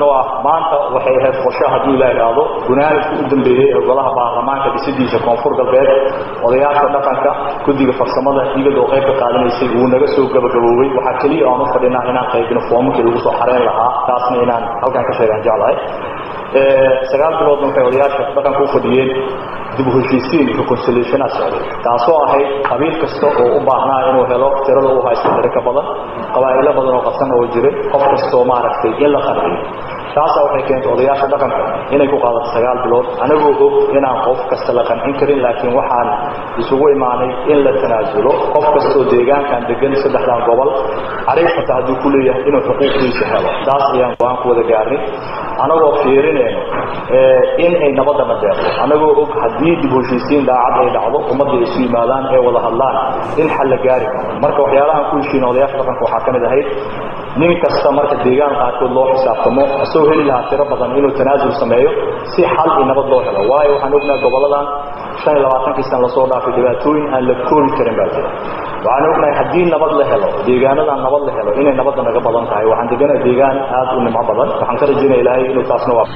noo ah maanta waxay ahayd qorsho hadduu ilaa idhaahdo gunaanidku u dambeeyey ee golaha baarlamaanka dhisidiisa koonfur galbeed odayaasha dhaqanka guddiga farsamada iyadoo qayb ka qaadanaysay wuu naga soo gabagaboobay waxaa keliya aan u fadhinaa inaan qaybino foomamkii lagu soo xareyn lahaa taasna inaan halkan ka sheegaan jeclahay sagaal biloodna waxay odayaasha dhaqanka u fadhiyeen dib u heshiisiin reconciliationa socday taasoo ahayd qabiil kasta oo u baahnaa inuu helo tirada u haysto tiro ka badan qabaa'ilo badan oo qabsan oo jiray qof kastoo maaragtay in la qanciyo taasaa waxay keentay odayaasha dhaqanka inay ku qaadato sagaal bilood anagoo og inaan qof kasta la qancin karin laakiin waxaan isugu imaanay in la tanaasulo qof kastoo deegaankan degan saddexdan gobol cariif xataa hadduu ku leeyahay inuu xuquuqdiisa helo taas ayaan go-aan ku wada gaarnay anagoo fiirinayno in ay nabadana deeqdo anagoo og haddii dib heshiisiin daacad ay dhacdo ummadda ay isu yimaadaan ee wada hadlaan in xal la gaari karo marka waxyaalahaan ku heshiina odayaasha dhaqanka waxaa ka mid ahayd nin kasta marka deegaan qaarkood loo xisaabtamo asagoo heli lahaa tiro badan inuu tanaasul sameeyo si xal iyo nabad loo helo waayo waxaan ognahay goboladan shan iyo labaatankii sana lasoo dhaafay dhibaatooyin aan la koobi karin baa jira waxaan ognahay haddii nabad la helo deegaanadan nabad la helo inay nabadda naga badan tahay waxaan deganahay deegaan aad u nimco badan waxaan ka rajaynaya ilaahay inuu taasna waa